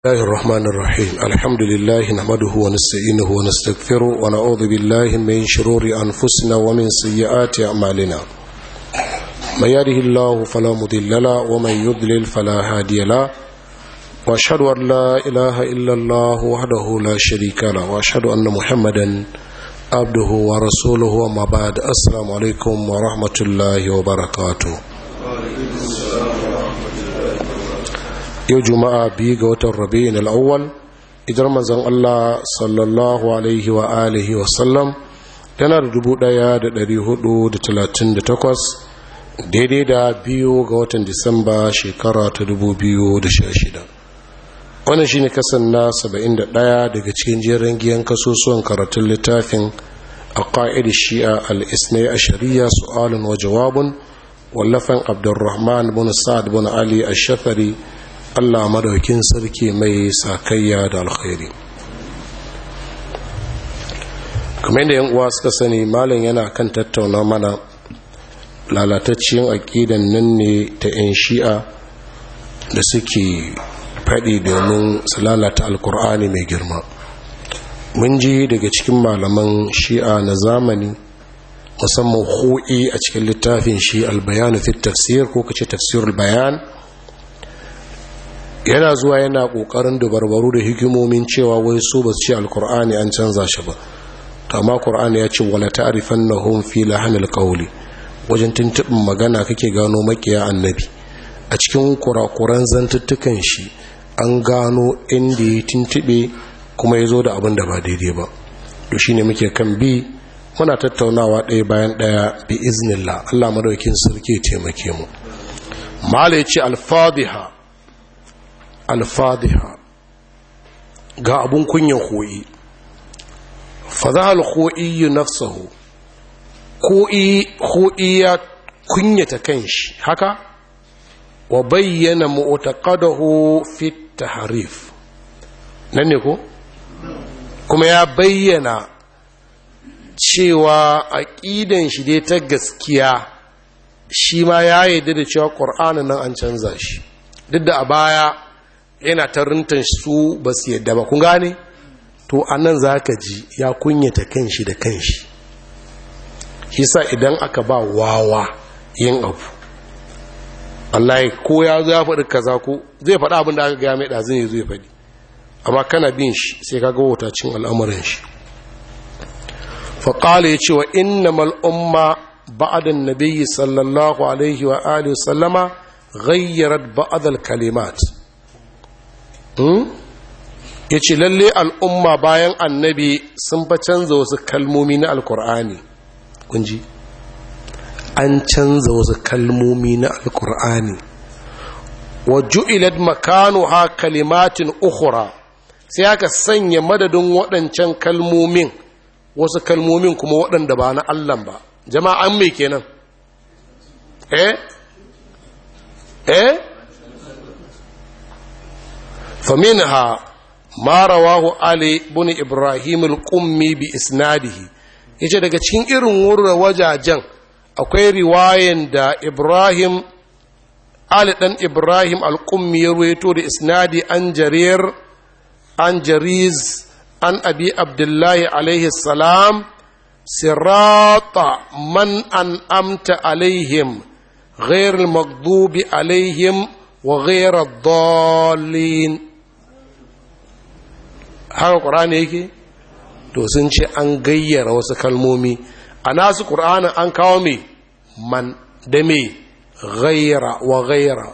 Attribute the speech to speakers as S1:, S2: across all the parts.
S1: الله الرحمن الرحيم الحمد لله نحمده ونستعينه ونستغفره ونعوذ بالله من شرور أنفسنا ومن سيئات أعمالنا من يهده الله فلا مضل له ومن يضلل فلا هادي له واشهد ان لا اله الا الله وحده لا شريك له واشهد ان محمدا عبده ورسوله وما بعد السلام عليكم ورحمه الله وبركاته yau juma'a biyu ga watan rabi'in al'awwal idan manzon Allah sallallahu alaihi wa alihi wa sallam yana da dubu ɗaya da ɗari hudu da talatin da takwas daidai da biyu ga watan disamba shekara ta dubu biyu da sha shida wannan shine kasan na saba'in da ɗaya daga cikin jerin giyan kasusuwan karatun littafin a ƙa'id shi'a al-isnai a shari'a su'alun wa jawabun wallafan abdurrahman bin sa'ad bin ali ash-shafari Allah madaukin sarki mai sakayya da alkhairi kamar yadda yan uwa suka sani malam yana kan tattauna mana lalatacciyar aƙidan nan ne ta 'yan shi'a da suke faɗi domin su lalata alkur'ani mai girma mun ji daga cikin malaman shi'a na zamani musamman hu'i a cikin littafin shi albayanu fi tafsir ko kace tafsirul bayan yana zuwa yana kokarin dubarbaru da hikimomin cewa wai su ba su ce alkur'ani an canza shi ba amma qur'ani ya ce wala ta'rifannahum fi lahanil qawli wajen tuntuɓin magana kake gano makiya annabi a cikin kurakuran zantuttukan shi an gano inda ya tuntuɓe kuma ya zo da abin da ba daidai ba to shine muke kan bi muna tattaunawa ɗaya bayan ɗaya bi iznillah Allah madaukin sarki ya taimake mu mala ya ce alfadiha alfadiha ga abun kunyan koyi fadahal koyi nafsahu koyi ya kunyata kanshi haka wa bayyana mu'taqadahu fi tahrif nan ne ko kuma ya bayyana cewa aqidan shi dai ta gaskiya shi ma ya yarda da cewa qur'anin nan an canza shi duk da a baya yana ta rintan su ba su yadda ba kun gane to a nan za ka ji ya kunyata kanshi da kanshi shi sa idan aka ba wawa yin abu Allah ko ya zo ya faɗi kaza ko zai faɗi abin da aka gaya mai ɗazin ya zo ya faɗi amma kana bin shi sai ka ga wutacin al'amuran shi faƙala ya ce wa inna mal'umma ba'adan nabiyyi sallallahu alaihi wa alihi sallama ghayyarat ba'adal kalimat ya ce lalle al'umma bayan annabi sun fa canza wasu kalmomi na alkur'ani kunji an canza wasu kalmomi na alkur'ani wa ju'ilat makanu ha kalimatin ukhra sai aka sanya madadin waɗancan kalmomin wasu kalmomin kuma waɗanda ba na Allah ba jama'an mai kenan eh eh فمنها ما رواه علي بن إبراهيم القمي بإسناده yace daga cikin irin wurin wajajen akwai riwayan da Ibrahim Ali dan Ibrahim al-Qummi ya ruwaito da isnadi an jarir an jariz an abi abdullahi alaihi salam sirata man an amta alaihim غير المغضوب عليهم وغير الضالين haka ƙur'ani yake to sun ce an gayyara wasu kalmomi a nasu ƙur'anin an kawo mai man da mai gayyara wa gayyara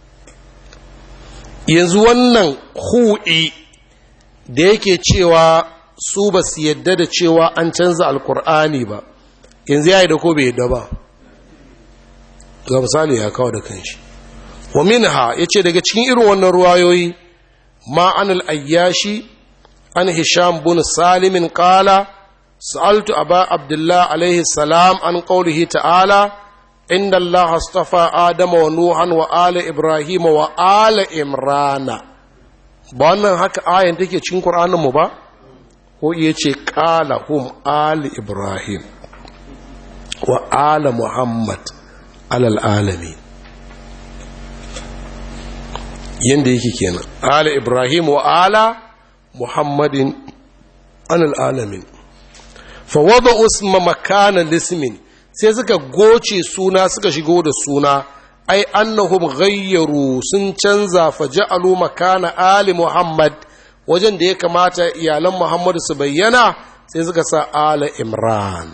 S1: yanzu wannan hu'i da yake cewa su ba su yadda da cewa an canza alƙur'ani ba yanzu ya yi da ko bai yadda ba ga misali ya kawo da kanshi wa minha ya ce daga cikin irin wannan ruwayoyi ma'anul ayyashi عن هشام بن سالم قال سألت أبا عبد الله عليه السلام عن قوله تعالى إن الله اصطفى آدم ونوحا وآل إبراهيم وآل إمران wannan haka ayan take cikin Qur'anin mu ba ko iya ce qala hum ali ibrahim wa ala muhammad alal alamin yadda yake kenan ala ibrahim wa ala muhammadin anil alamin fa wada usma makana lismin sai suka goce suna suka shigo da suna ai annahum ghayyaru sun canza fa ja'alu makana ali muhammad wajen da ya kamata iyalan muhammad su bayyana sai suka sa ala imran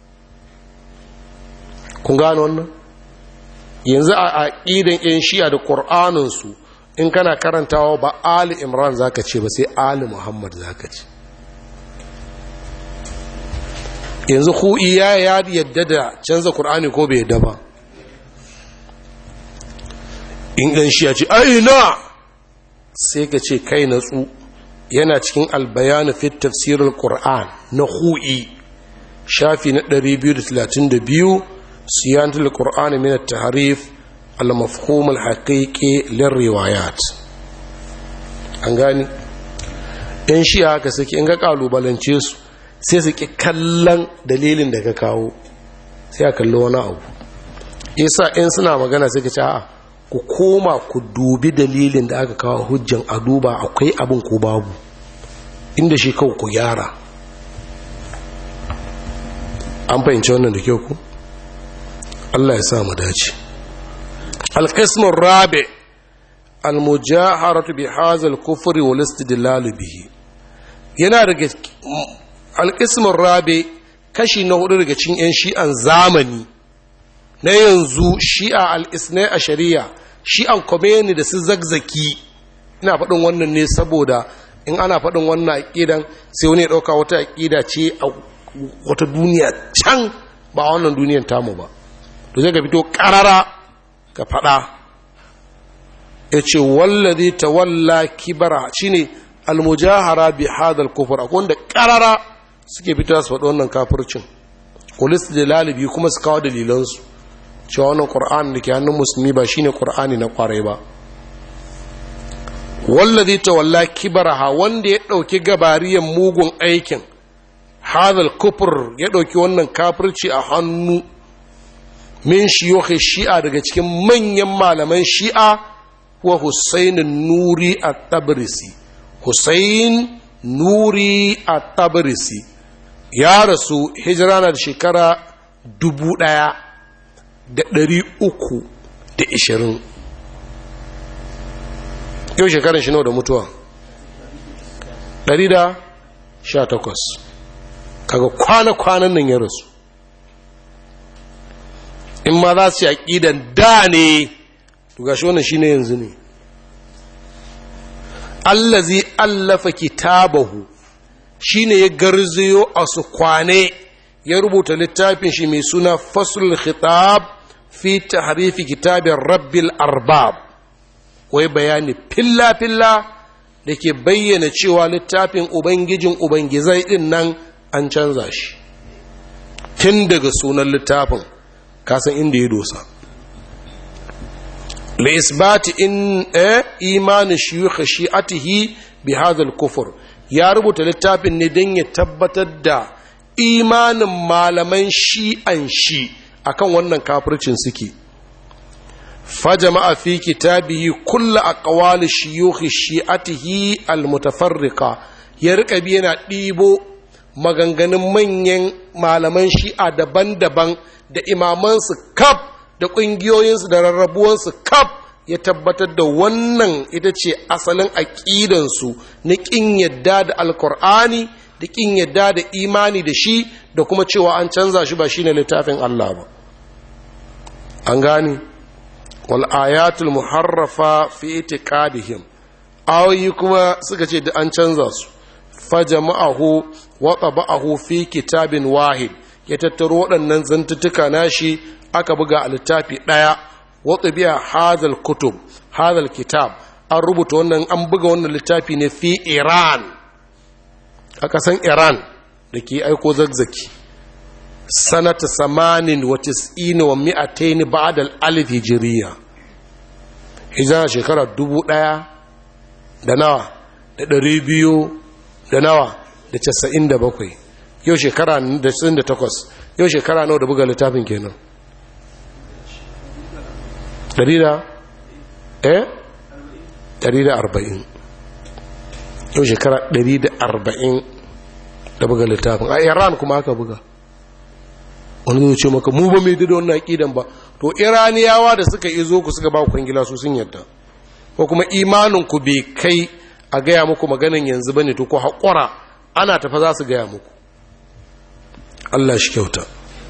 S1: kun gano wannan yanzu a aqidan yan shi'a da qur'anin su in kana karantawa ba ali imran zaka ce ba sai ali muhammad zaka ce yanzu ku iya ya yadda da canza qur'ani ko bai yadda ba in ɗan shi ya ce aina sai ka ce kai natsu yana cikin albayanu fit tafsirin qur'an na hu'i shafi na 232 siyantul qur'ani min at-tahrif al-mafhum al-haqiqi lir-riwayat an gani in shi haka suke in ga kalubalance su sai su ki kallon dalilin da ka kawo sai a kalli wani abu isa in suna magana sai ka ce a'a ku koma ku dubi dalilin da aka kawo hujjan a duba akwai abin ko babu inda shi kawai ku gyara an fahimci wannan da kyau ku Allah ya sa mu dace alqismur rabi almujaharatu bi hadha al-kufr wal istidlal bihi yana daga alqismur rabi kashi na hudu daga cikin yan shi'an zamani na yanzu shi'a al-isnai a shari'a shi'an komeni da su zagzaki ina faɗin wannan ne saboda in ana faɗin wannan aƙidan sai wani ya ɗauka wata aƙida ce a wata duniya can ba wannan duniyan tamu ba to zai ka fito ƙarara ka faɗa ya ce wallazi ta walla kibara shine almujahara bi hadal kufur akwai wanda ƙarara suke fito su faɗi wannan kafircin kulis da lalibi kuma su kawo dalilansu cewa wannan ƙur'ani da ke hannun musulmi ba shine ƙur'ani na ƙwarai ba wallazi tawalla kibaraha wanda ya ɗauki gabariyan mugun aikin hadal kufur ya ɗauki wannan kafirci a hannu min shiyokhi shi'a daga cikin manyan malaman shi'a wa husainin nuri a tabrisi husain nuri a tabrisi ya rasu hijira na da shekara dubu ɗaya da ɗari uku da ishirin yau shekarun shi nawa da mutuwa ɗari da sha takwas kaga kwana-kwanan nan ya rasu in ma za su yi aƙidan da ne to gashi wannan shi ne yanzu ne allazi allafa kitabahu shi ne ya garzayo a su kwane ya rubuta littafin shi mai suna fasul khitab fi tahrifi kitabin rabbil arbab wai bayani filla-filla da ke bayyana cewa littafin ubangijin ubangizai din nan an canza shi tun daga sunan littafin kasan inda ya dosa la isbati in eh imani shiyukh shi'atihi bi hadha al-kufr ya rubuta littafin ne don ya tabbatar da imanin malaman shi'an shi akan wannan kafircin suke فجمع في كتابه كل أقوال شيوخ شيعته المتفرقة يرقى بينا ديبو maganganun manyan malaman shi'a daban-daban da imamansu kaf da ƙungiyoyinsu da rarrabuwansu kaf ya tabbatar da wannan ita ce asalin aƙidansu na ƙin yadda da alkur'ani da ƙin yadda da imani da shi da kuma cewa an canza shi ba shi ne littafin Allah ba an gane wal'ayatul muharrafa fi itiqadihim ayoyi kuma suka ce da an canza su fajama'ahu wa taba'ahu fi kitabin wahid ya tattaro waɗannan zantuttuka nashi aka buga a littafi ɗaya wa tabi'a hadal kutub hadal kitab an rubuta wannan an buga wannan littafi ne fi iran a ƙasan iran da ke aiko zagzaki sanata samanin wa tis'ini wa mi'ataini ba'da alif hijiriya hijira shekara dubu ɗaya da nawa da ɗari biyu da nawa da casa'in da bakwai yau shekara da casa'in da takwas yau shekara nawa da buga littafin kenan ɗari da eh 140 yau shekara 140 da buga littafin a iran kuma aka buga wani zai ce maka mu ba mai da wannan aƙidan ba to iraniyawa da suka izo ku suka ba ku kwangila su sun yadda ko kuma imanin ku bai kai a gaya muku maganin yanzu bane to ko haƙura ana tafa za su gaya muku Allah shi kyauta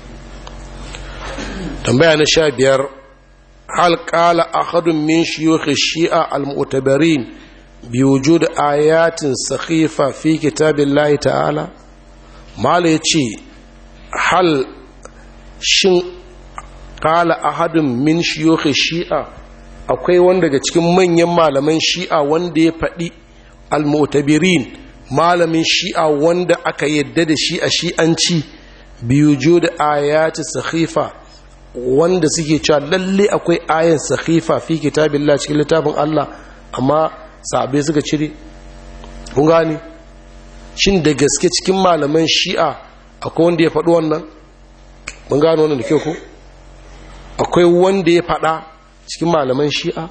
S1: tambaya na sha biyar hal qala ahadun min shuyukh shi'a al-mu'tabarin bi wujud ayatin sakhifa fi kitabillahi ta'ala mala yace hal shin qala ahadun min shuyukh shi'a akwai wanda daga cikin manyan malaman shi'a wanda ya faɗi al-mu'tabirin malamin shi'a wanda aka yadda da shi a shi'anci biyu da ayati sakhifa wanda suke cewa lalle akwai ayan sakhifa fi kitabillah cikin littafin Allah amma sahabbai suka cire kun gani shin da gaske cikin malaman shi'a akwai wanda ya faɗi wannan mun gano wannan da kyau ko akwai wanda ya faɗa cikin malaman shi'a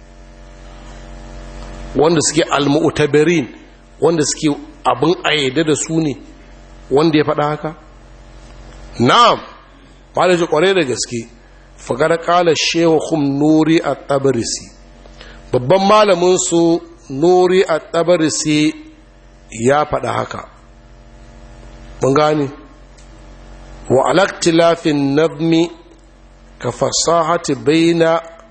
S1: wanda suke al-mu'tabirin wanda suke abin ayyade da su ne wanda ya faɗa haka na'am malaji kware da gaske fagar kala shewa hum nuri a tabarisi babban malamin su nuri a tabarisi ya faɗa haka mun gani wa alaktilafin nazmi ka fasahati baina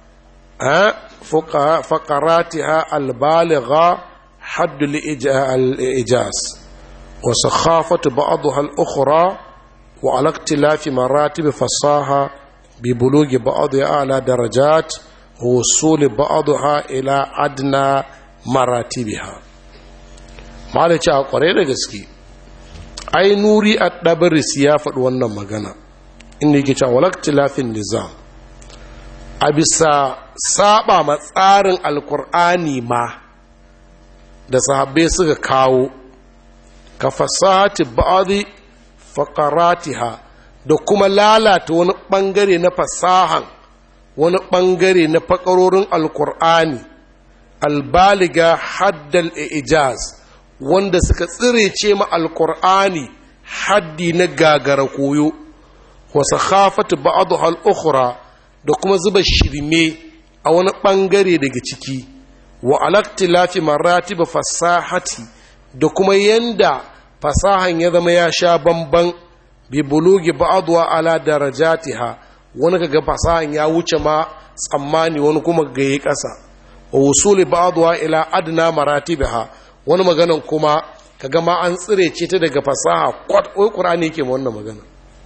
S1: فقراتها البالغة حد الإجاز وسخافة بعضها الأخرى وعلى اختلاف مراتب فصاحة ببلوغ بعضها أعلى درجات ووصول بعضها إلى أدنى مراتبها ما da cewa kwarai da gaske ai nuri a ɗabaris ya faɗi wannan magana inda yake cewa walaktilafin nizam a bisa saba ma tsarin alkur'ani ma da sahabbai suka kawo ka fasahati ba'adi faqaratiha da kuma lalata wani bangare na fasahan wani bangare na fakarorin alkur'ani albaliga haddal ijaz wanda suka tsirece ma alkur'ani haddi na gagara koyo wasu khafatu ba'adu al-ukhra da kuma zuba shirme a wani ɓangare daga ciki wa alaktilafi maratiba fasahati da kuma yanda fasahan ya zama ya sha bamban bi bulugi ba'adwa ala darajatiha wani kaga fasahan ya wuce ma tsammani wani kuma ga yi ƙasa wa wusuli ba'adwa ila adna maratibiha wani maganan kuma kaga ma an tsire ce ta daga fasaha kwat wai qur'ani yake wannan magana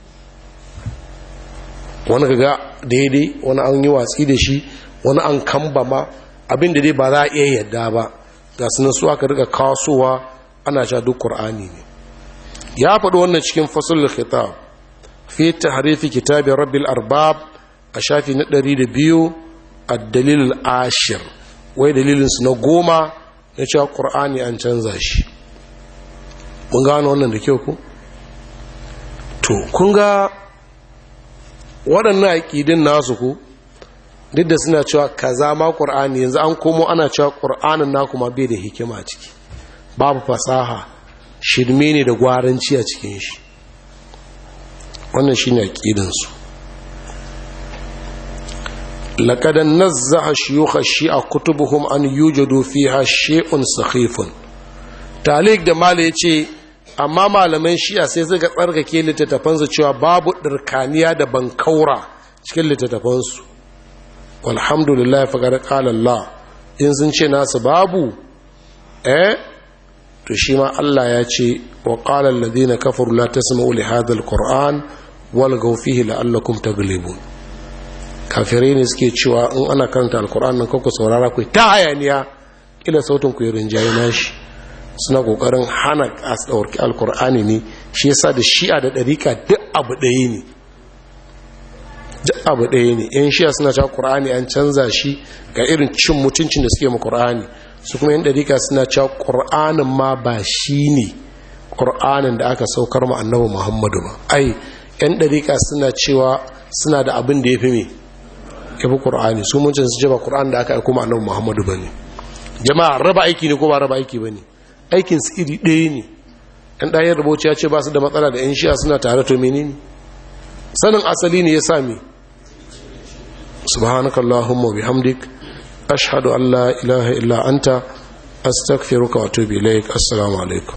S1: wani kaga daidai wani an yi watsi da shi wani an kamba ma abin da dai ba za a iya yadda ba ga sunan su aka rika kasuwa ana sha duk qur'ani ne ya faɗi wannan cikin fasul khitab fi tahrifi kitabi rabbil arbab a shafi na 200 ad-dalil ashir wai dalilin su na goma na cewa qur'ani an canza shi mun gano wannan da kyau ku to kun ga waɗannan aƙidin nasu ku duk da suna cewa kaza ma ƙur'ani yanzu an komo ana cewa ƙur'anin na kuma bai da hikima a ciki babu fasaha shirme ne da gwaranci a cikin shi wannan shi ne aƙidinsu laƙadan nazzaha shiyuka shi a kutubuhum an yujadu fiha she'un sakhifun talik da mala ya ce amma malaman shi'a sai suka tsarkake littattafansu cewa babu ɗirkaniya da bankaura cikin littattafansu walhamdulillah faƙar ƙalallah in sun ce nasu babu eh to shi ma Allah ya ce wa ƙalar ladina kafaru la ta sama uli hadal ƙor'an wal gaufihi la'allakum taglibun kafirai ne suke cewa in ana karanta alƙur'an nan kanku saurara ku ta hayaniya kila sautin ku yi rinjaye nashi suna kokarin hana a ɗauki alkur'ani ne shi yasa da shi'a da ɗarika duk abu ɗaya ne duk abu ɗaya ne yan shi'a suna cewa ƙur'ani an canza shi ga irin cin mutuncin da suke ma ƙur'ani su kuma yan ɗarika suna cewa ƙur'anin ma ba shi ne ƙur'anin da aka saukar ma annabi muhammadu ba ai yan ɗarika suna cewa suna da abin da ya fi me ya fi ƙur'ani su mun su ce ba ƙur'an da aka aiko ma annabi muhammadu ba ne jama'a raba aiki ne ko ba raba aiki ba ne aikin su iri ɗaya ne ɗan ɗayan rubuci ya ce ba su da matsala da 'yan shiya suna tare to menene sanin asali ne ya sami subhanakallahumma bihamdik ashhadu an la ilaha illa anta astaghfiruka wa atubu ilaik assalamu alaikum